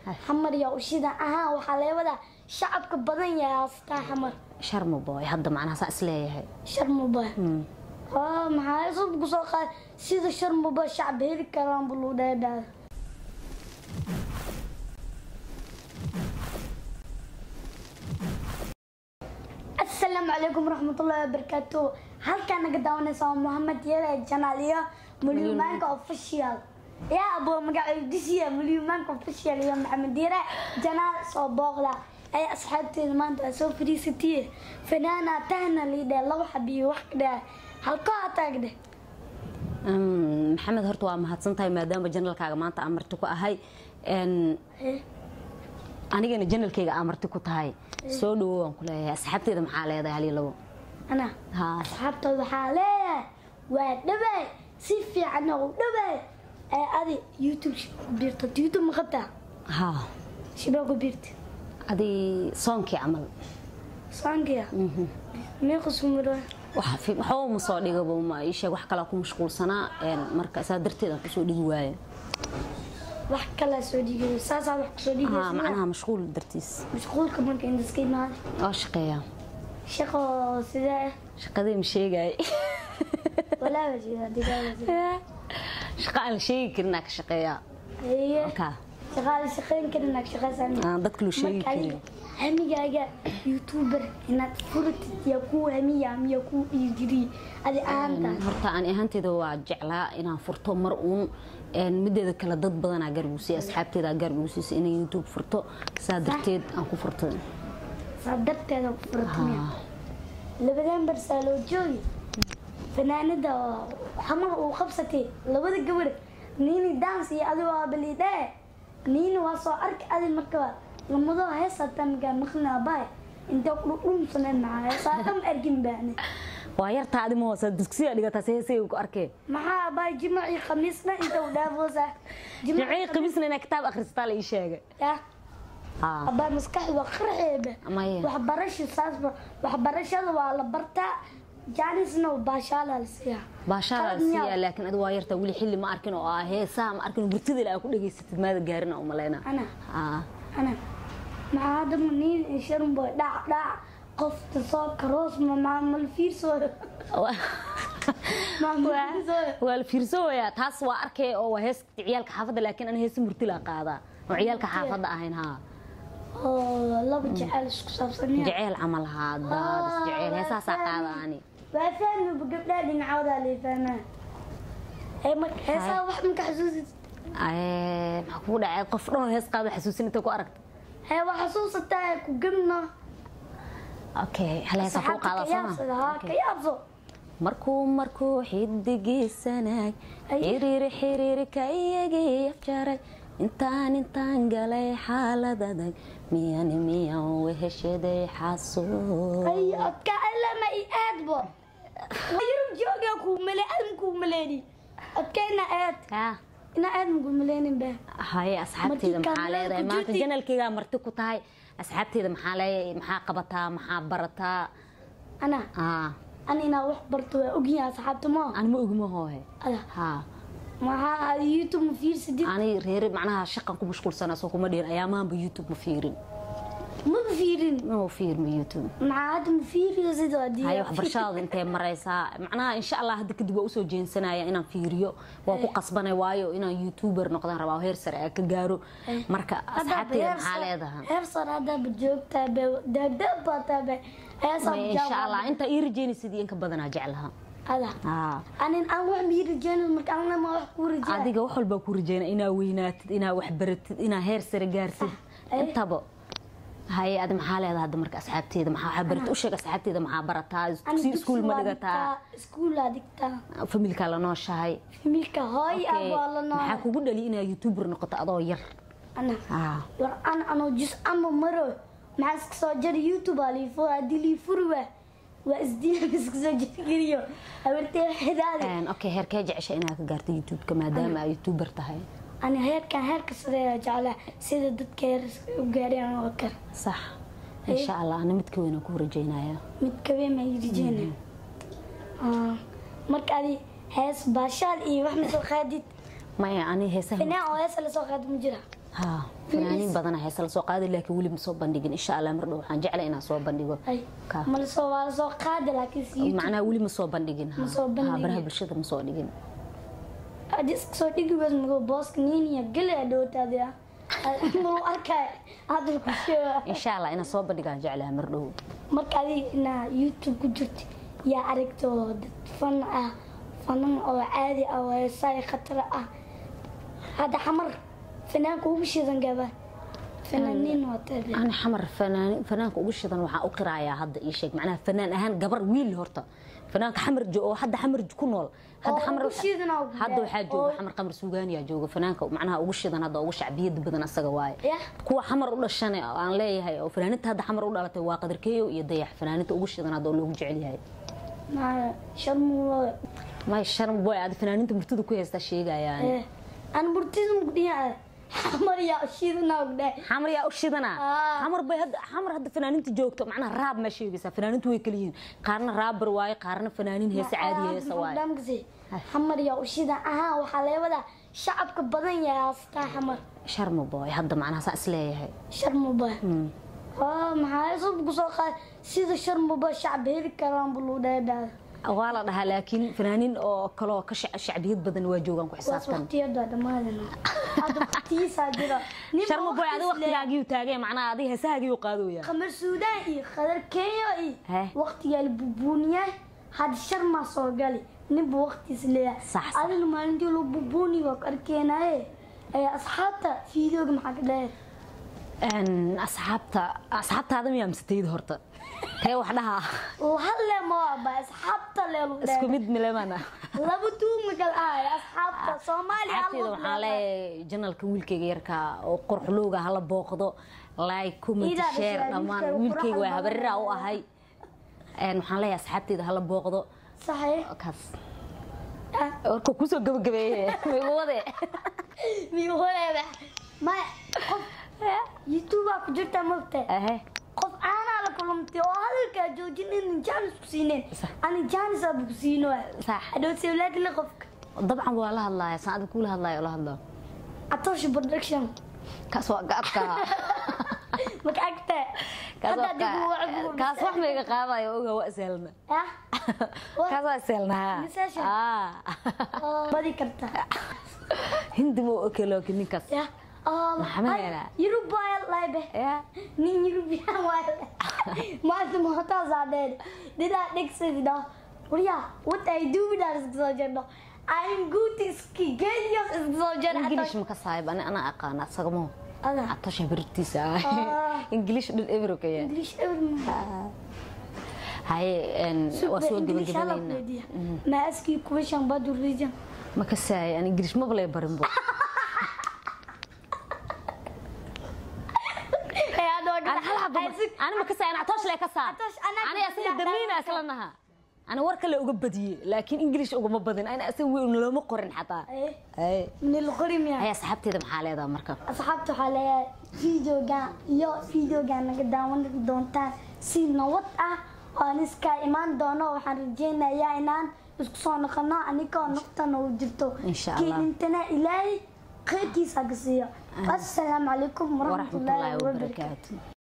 xamar yaa ushida ahaan waxaa laga wadaa shacabka badan yahay haastaa xamar sharma boy hadda macnaha saa isleeyahay sharmuba haa maxaa isub kusoo qaad sida sharmuba shacab heli karaan buu luu dheedhaada asalaamu calaykum waraxmatullaahi wabarakaatu halkaa naga daawanaysa waa mohamed yare janaal iyo mulyumaanka official yaa abo magaciidisiya mulyumaanka official iyo maxamed yare janaal soo booqda ay asxaabteeda maanta waa soo fariisatiye fanaana tahna liidhe laba xabiyo wax ka dheh halkoo ataagdhe Mm, maxamed horta waa mahadsan tahay maadaama janalkaaga maanta aan marti ku ahay Een, anigana janalkayga aan marti ku tahay soo dhawow waan ku leeyahay asxaabteeda maxaa leedahay hal iyo labo ana ha asxaabtooda waxaa leeyahay waa dhawaay si fiican oo dhawaay ee adi youtube ku biirto youtube ma qabtaa ha shibaa ku biirta adi soonkii camal saankiya meeqa sumiro waxa fi- waxba ma soo dhigaba ma ii sheeg wax kalaa ku mashquulsanaa Een, marka saa darteed aan kusoo dhigi waayo wax kalaa soo dhigayo saasaa wax kusoo ha dhigaysa macnaha mashquul dartiis mashquulka marka indaska imaada waa shaqeeyaa shaqo sidee shaqadii ma sheegay walaaga jeeda digaaga shaqa aan la sheegi karin aa ka shaqeeyaa haye Halkaa. shaqaale shaqayn karin ag shaqaysan aan dadka loo sheegi karin hamigaaga youtuber inaad furatid yaa kuu hamiya miya kuu dhiigiri adi ahaantaas horta aan ahaanteyda waa jeclaa inaan furto mar uun een, mideeda kale dad badanaa garbuusay asxaabteeda garbuusaysa inay youtube furto saa darteed aan ku furtay saa darteeda ku furatamiya Ah, labadaan barsaa loo joogi fanaanada oo xamar uu qabsatay labada gabar niini dance iyo adigoo abaliidhee niini waa soo arki adi marka lamadoo heesata magaa maqlina abaay intee ku dhumsaneen maxaa heesaa dham arkin baane waa yartaa adi ma hoosa dugsiga dhigataa seesay ku arkee maxaa abaay jimacii khamiisna inta u dhaafoosa jimcii qamiisna inaa kitaab akhrisataa la ii sheegay ya Ah, abaay maskaxdu waa qarxeeba Maya. waxbarasho saasba waxbarashada waa la bartaa jaanisna baashaalaa la siiyaa baashaala la Qalad miyaa? siiyaa laakiin adi waa yartaa weli xilli ma arkin oo ah heesaa ma arkin burtida ilaa ku dhageysatid maada gaarina u maleyna ana Ah, ana maxaa hadda maniin sharmboy dhac dhac qofta soo karoos ma maamal fiirsooyo maamal fiirsooyo waa la fiirsooyaa taas waa arkay oo waa hees ciyaalka xaafadda laakiin ana heesa murtila qaadaa oo ciyaalka xaafadda ahayn haa oo laba jecel isku saabsan yaa jeceel camal haa daadis jeceel heesaasaa qaada ani waa fahmiba gabdhaha dhinacoodaa lay fahmaa ee marka heesaa wax maka xasuusid Ee, maxaa kugu dhacay qof dhan oo hees qaado xasuusin inta ku aragta hee waa xasuusataa ku gemno okay hal heesa kuu saxaabta qaada ka yaabsada haa ka yaabso markuu markuu xidigiisanaag Ay. xiriir xiriirka iyagii afjaray intaan intaan galay xaalad adag miyan miyan weheshaday xasuus ay adka alama i aadbo yurub joogaa kuu male adam kuu maleeni adka ina aad Ah, ina aad makuu maleenin baa haye asxaabteeda Markii maxaa kaamilada leedahay ku maanta jirtay. janalkeygaa marti ku tahay asxaabteeda maxaa leeyahay maxaa qabataa maxaa barataa ana ah ana inaa wax barto waa ogyahay asxaabta moo aan ma ogma hoohe ada haa maxaa aad youtube ma fiirsadid ani reere macnaha shaqan ku mashquulsana soo kuma dhihin ayaamahanba youtube ma fiirin maba fiirin ma fiirma youtube maxaa hadda ma fiiriyosid hadii haye waxbarashadaada intee maraysaa macnaha insha allah hadda kadib waa usoo jeensanaya inaan fiiriyo waa ku qasbanay waayo inaan youtuber noqdaan rabaa oo heer sare aan ka gaaro marka asxaabteeda maxaa leedahay heer sar haddaaba joogtaa be daagdaag baataaba heesaa Maya, insha allah inta ii rajeynaysid iyo inka badanaa jeclaha ada haa anin aan wax mii rajeynin marka anna ma wax kuu rajey adiga wax walbaa ku rajeyna inaa weynaatid inaa wax baratid inaa heer sare gaartid Ay. intaba haye adi maxaa leedahay hadda marka asxaabteeda maxaa waxaa barat u sheeg asxaabteeda maxaa barataa si iskuul ma dhigataa iskuulaa dhigtaa familkaa la nooshahay familka hooy Okay, abaa la maxaa nool kugu dhali inaa youtuber noqoto adoo yar ana Ah, war an anoo jus ama maro maxaa iska soo jara youtube aa liifur haddii liifuri waa waa isdiina iska soo jargeliyo habartee xidaade een, okay heerkee jecesha inaad ka gaarto youtubeka maadaama aa youtuber tahay ani heerkan heerka sareeya jeclaa sida dadka heer u gaareen oo kale sax insha allah ana midka weyn aan ku rajeynaya mid kabeen ma rajeyna marka adi hees baashaal iyo wax ma soo qaadid maya ani heesaha finaan oo heesa lasoo qaadi ma jira ha fanaaniin badan heesa la soo qaaday laakiin weli ma soo bandhigin insha allah mar dhow waxaan jeclay inaan soo bandhigo ay Ka. ma lasoo waa lasoo qaadi laakiin si youtube macnaha weli ma soo bandhigin ha. Ma soo Ha, bandhigin. baraha bulshada ma soo dhigin hadii iska soo dhigi weys mago booska niiniya gele a dhowtaadi ah malu arkay hadal ku sheega insha allah inaan soo bandhigaan jeclaha mar dhow marka adiga inaa youtube ku jirto yaa aragto dad fan ah fanan oo caadi ah oo heesaay khatar ah hadda xamar fanaanka ugu shidan gaba fanaaniin waa tabe ani xamar fanaan fanaanka ugu shidan waxaa u qirayaa hadda ii sheeg macnaha fanaan ahaan gabar wiil horta fanaanka xamar jo oo hadda xamar ku nool hadda Oo xamar ugu waxa- shidan oo hadda gudaa. waxaa jooga Oo- xamar qamar suugaaniyaa jooga fanaanka macnaha ugu shidan hadda ugu shacbiyada badan asaga waaye Yah. kuwa xamar u dhashan oo aan leeyahay oo fanaaninta hadda xamar u dhalatay waa qadarkeeyo iyo dayax fanaaninta ugu shidan hadda oo loogu jecel yahay maa sharmulo may sharm boy aad fanaaninta murtida ku haystaa sheegayaan aan burtida mugdhiya xamar yaa shidan ogdhe xamar yaa u shidana Ah. xamar bay hadda xamar hadda fanaaninta joogto macnaha raab ma sheegaysaa fanaanintu way kala yihiin qaarna raabar waaye qaarna fanaanin heesa caadi heesa waaye damkasi xamar yaa u shidan ahaa waxaa leewada shacabka badan yaa astaa xamar sharma boy hadda macnaha saa isleeyahay sharmuba maxaa sub kusoo qaad sida sharmuba shacab heli karaan bulu dheedhaada waa la dhahaa laakiin fanaanin oo kaloo ka shac- shacbiyad badan waa joogaan ku waas xisaabtan waqtiyada dhamaadana hadda waqtiyiisaa jira nin sharma boy adiga waqtiis leh. waqtigaagiyu taagay macnaha adiga heesahaagiyu qaadooya qamar suudaan iyo qadar kenya iyo Heh. waqtigaa la bubuuniyaa hadda sharmaa soo gali ninba waqtiis leeyahay Sax, sax. adina maalintii loo bubuuni waa ku arkeenaye ee asxaabta fiidooga maxaa ka dheer Een, asxaabta asxaabtaada miyaa misatayda horta tee wax dhaha halle ma waaba asxaabta leelu isku dheer mid milemana laba tuugma kal ahay asxaabta soomaaliya asxaabteeda waxaan leeyahay janalka wiilkayga yarka oo qorxulowga hala booqdo like comment Idaa share dhashay, dhammaan wiilkayga wiilkayga waa quraxda habarira u badan. ahay Een, waxaan leeyahay asxaabteeda hala booqdo saxee kaas ah warka kusoo gabagabeeye igu wade miyuholeeda maya qof youtubea ku jirta mogta ahe qof caanaa la kulantay oo hadalkaa joojin in jaanis ku siineen Sax. ani jaanis aaba ku siino Sax. hadhow sewlaadle qofka dabcan waa la hadlaaya saan adiga kula hadlaaya oo la hadlo atosha production kaas waa gaadka maka agta kaas waa hadda adigu waa ka- kaas wax mayga qaadayo oga waa seelna ah kaas waa seelnaa Misasha? badi karta hindi ma okelo ninkaas ya Maxamed Yara. yurubaya laybe ya nin yurubiyan waaye maanta mootaa dheer dhidaa dhegsadidho warya what I do bidaan iska soo jirno I'm good iski genius iska soo jir ingilish ma ka saayib ani ana aqaana asagamo ada atosha birtiisa Ah. ingilish dhul everokaya English everyone haye een, waa soo English hala gabagabaynaa weydiya ma aski question bad region ma ka saayay an ingilish maba lee barin bo ee adoo ani hal haba ani ma ka saayay atoosh lee ka saar Atoosh, anaa ani ka asaga badiyaa damiina dhaawaca. isla naha ani war kale uga badiyey laakiin ingilish ugama badin ani asaga wey nalooma qorin xataa ee haye min alqorim ya haye asxaabteeda maxaa leedaha marka asxaabta waxaa leeyahay videogan iyo videogan naga daawan doontaan si nabad ah oan iskaa imaan doono waxaan rajeynayaa inaan isku soo noqono anigoo naftana u jirto Insha Allah. keelintana ilaahay khayrkiisa ka siiyo assalaamu calaykum waraxmatullaahi waraxmatullaahi wabarakaatu wabarakaatu